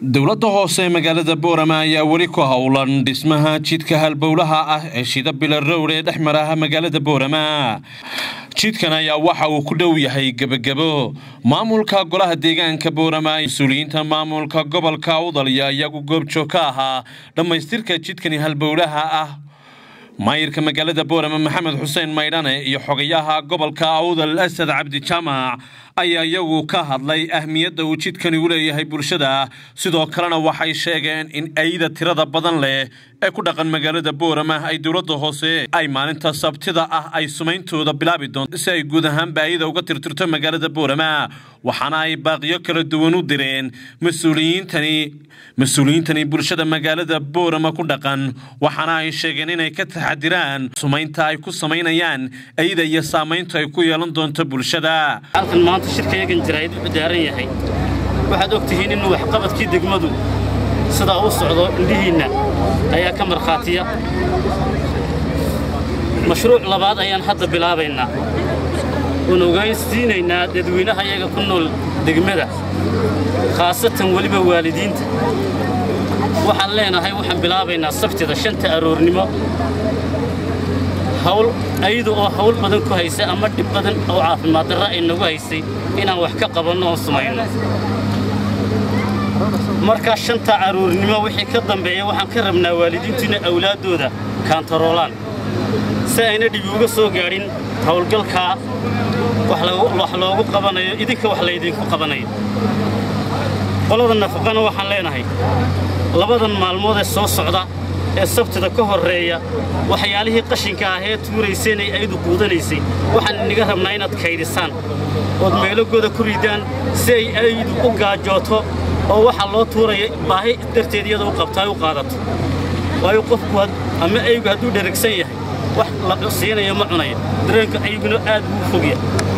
dowladda hoose ee magaalada boorama ayaa weli ku howlan dhismaha jidka halbowlaha ah ee shida bilarowr ee dhex maraha magaalada boorama jidkan ayaa waxa uu ku dhow yahay gebagebo maamulka golaha deegaanka boorama mas-uuliyiinta maamulka gobolka udalya iyagu goobjoog ka ahaa dhammaystirka jidkani halbowlaha ah maayirka magaalada boorama maxamed xuseen maydhane iyo xogayaha gobolka awdal asad cabdi jaamac ayaa iyagu ka hadlay ahmiyadda uu jidkani u leeyahay bulshada sidoo kalena waxay sheegeen in ayda tirada badan leh ee ku dhaqan magaalada boorama ay dowladda hoose ay maalinta sabtida ah ay sumayntooda bilaabi doonto si ay guud ahaanba ayada uga tirtirto magaalada boorama waxaana ay baaqiyo kala duwan u direen mas-uuliyiintani mas-uuliyiintani bulshada magaalada boorama ku dhaqan waxaana ay sheegeen inay ka taxadiraan sumaynta ay ku samaynayaan ayda iyo saamayntu ay ku yeelan doonto bulshada halkan maanta shirkayagan jaraa'id wuxuu daaran yahay waxaad og tihiin inuu waxqabadkii degmadu sidaa u socdo indhihiinna ayaa ka markhaatiya mashruuc labaad ayaan hadda bilaabaynaa oon ogaansiinaynaa dadweynaha iyaga ku nool degmada khaasatan weliba waalidiinta waxaan leenahay waxaan bilaabaynaa sabtida shanta aroornimo hawl ayadu oo hawl badan ku haysa ama dhib badan oo caafimaad darra ay nagu haysay inaan wax ka qabanno oon sumayno markaa shanta aroornimo wixii ka dambeeya waxaan ka rabnaa waalidiintu inay awlaaddooda kaantaroolaan si ayna dhibi uga soo gaadhin howlgalkaa wax loogu qabanayo idinka wax laydinku qabanayo qolada nafaqana waxaan leenahay labadan maalmood ee soo socda ee sabtida ka horreeya waxyaalihii qashinka ah ee tuurayseen ay aydu quudanaysay waxaan inaga rabnaa inaad kaydhisaan ood meelogooda ku ridaan si ay aydu u gaajooto oo waxaa loo tuuraya baahi darteed iyada u qabtaa u qaadato waayo qofku ama aygu hadduu dheragsan yahay wax la siinayo ma cunayo dareenka ayguna aad buu fogya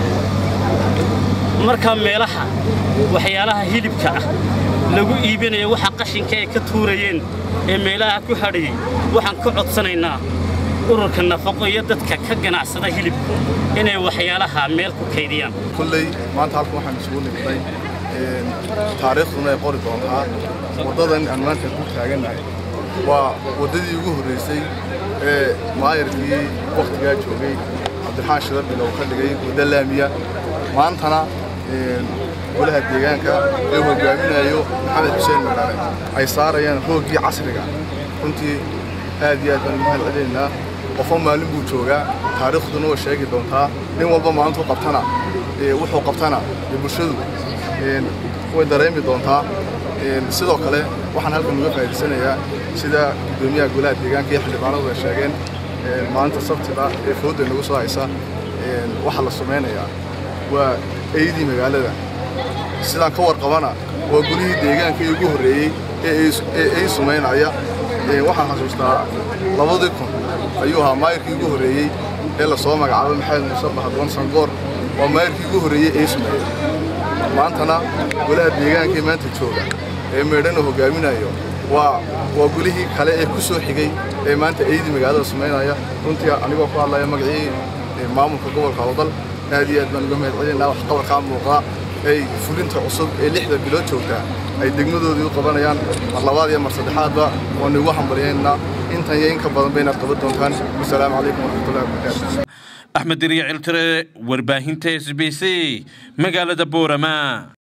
markaa meelaha waxyaalaha hilibka ah lagu iibinayo waxa qashinka ay ka tuurayeen ee meelaha ku hadhayay waxaan ka codsanaynaa ururka nafaqo iyo dadka ka ganacsada hilibka inay waxyaalaha meel ku kaydiyaan kulley maanta halkan waxaan isugu nimidnay taariikhduna ay qori doontaa waddadan aan maanta ku taagannahay waa waddadii ugu horraysay ee maayarkii wakhtigaa joogay cabdiraxaan shirabil oo ka dhigay wadda laamiya maantana golaha deegaanka ee hogaaminayo maxamed xuseen madhane ay saarayaan rooggii casriga runtii aad iyo aad baan ugu mahad celinaynaa qofo maalin buu joogaa taariikhduna way sheegi doontaa nin walba maalintuu qabtana wuxuu qabtana bulshadu way dareemi doontaa sidoo kale waxaan halkan uga faa'idaysanayaa sida guddoomiyaha golaha deegaanka iyo xildhibaanadu ay sheegeen maalinta sabtida ee fooda nagu soo haysa waxaa la samaynayaa waa eydii magaalada sidaan ka warqabana waa gulihii deegaanka ugu horreeyey ee ay sumaynaya waxaan xasuustaa labadii kun ayuu ahaa maayirkii ugu horreeyey ee lasoo magacaabay maxamed muuse bahadwan sangoor waa maayirkii ugu horreeyey ee sumeeyey maantana golaha deegaanka ee maanta jooga ee meedhana hogaaminayo waa waa gulihii kale ee ku soo xigay ee maanta eydii magaalada sumaynaya runtii anigoo ku hadlaya magacii maamulka gobolka howdal aad iyo aad baan uga mahad celinaynaa waxqabarkaa muuqdaa ay fulinta cusub ee lixda bilood joogtaa ay degmadoodii u qabanayaan mar labaad iyo mar saddexaadba waanu igu hambalyaynaa intan iyo inka badan baynaad qaban doontaan wasalaamu calaykum waraxmatullahi wabarakaatu axmed diriya ciltire warbaahinta s b c magaalada boorama